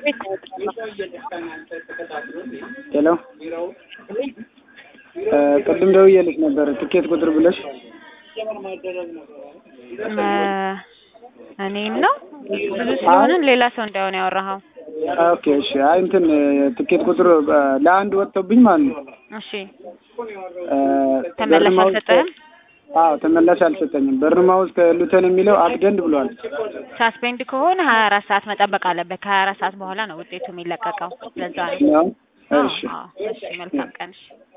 ሄሎ ቅድም ደውዬልሽ ነበር ትኬት ቁጥር ብለሽ እኔም ነው ብዙ ስለሆንን ሌላ ሰው እንዳይሆን ያወራኸው። ኦኬ እሺ። አይ እንትን ትኬት ቁጥር ለአንድ ወጥቶብኝ ማለት ነው። እሺ ተመላሽ አልሰጠህም? አዎ ተመላሽ አልሰጠኝም። በርንማውዝ ከሉተን የሚለው አክደንድ ብሏል። ሳስፔንድ ከሆነ ሀያ አራት ሰዓት መጠበቅ አለበት። ከሀያ አራት ሰዓት በኋላ ነው ውጤቱ የሚለቀቀው። ለዛ ነው። ነው? አዎ፣ እሺ አዎ። እሺ መልካም ቀን። እሺ